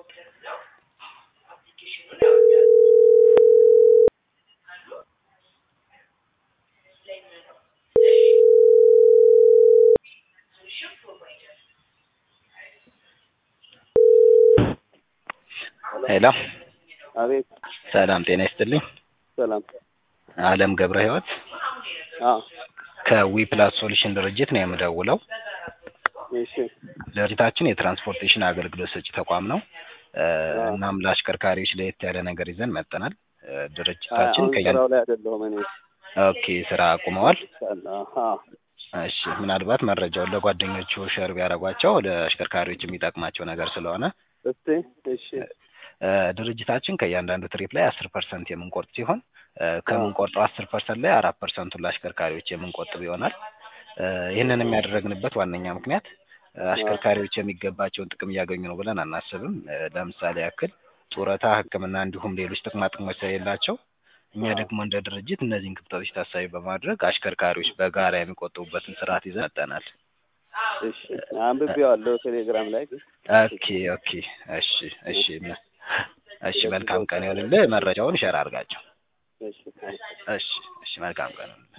ሄሎ አቤት ሰላም ጤና ይስጥልኝ። ሰላም። አለም ገብረ ህይወት አዎ ከዊ ፕላስ ሶሉሽን ድርጅት ነው የምደውለው። እሺ ድርጅታችን የትራንስፖርቴሽን አገልግሎት ሰጪ ተቋም ነው። እ እናም ለአሽከርካሪዎች ለየት ያለ ነገር ይዘን መጥተናል። እ ድርጅታችን አሁን ከያን ስራው ላይ አይደለሁም እኔ። ኦኬ ስራ አቁመዋል። አዎ እሺ ምናልባት መረጃውን ለጓደኞቹ ሸር ቢያደርጓቸው ለአሽከርካሪዎች የሚጠቅማቸው ነገር ስለሆነ እስቲ እሺ እ ድርጅታችን ከእያንዳንዱ ትሪፕ ላይ አስር ፐርሰንት የምንቆርጥ ሲሆን እ ከምንቆርጠው አስር ፐርሰንት ላይ አራት ፐርሰንቱን ለአሽከርካሪዎች የምንቆጥብ ይሆናል። እ ይህንን የሚያደረግንበት ዋነኛ ምክንያት እ አሽከርካሪዎች የሚገባቸውን ጥቅም እያገኙ ነው ብለን አናስብም። እ ለምሳሌ ያክል ጡረታ፣ ሕክምና እንዲሁም ሌሎች ጥቅማ ጥቅሞች ስለሌላቸው እኛ ደግሞ እንደ ድርጅት እነዚህን ክፍተቶች ታሳቢ በማድረግ አሽከርካሪዎች በጋራ የሚቆጥቡበትን ስርዓት ይዘን መጥተናል። እሺ አንብቤዋለሁ ቴሌግራም ላይ ግን ኦኬ ኦኬ እሺ እሺ እሺ መልካም ቀን ይሁንልህ። መረጃውን ሸር አድርጋቸው። እሺ እሺ እሺ መልካም ቀን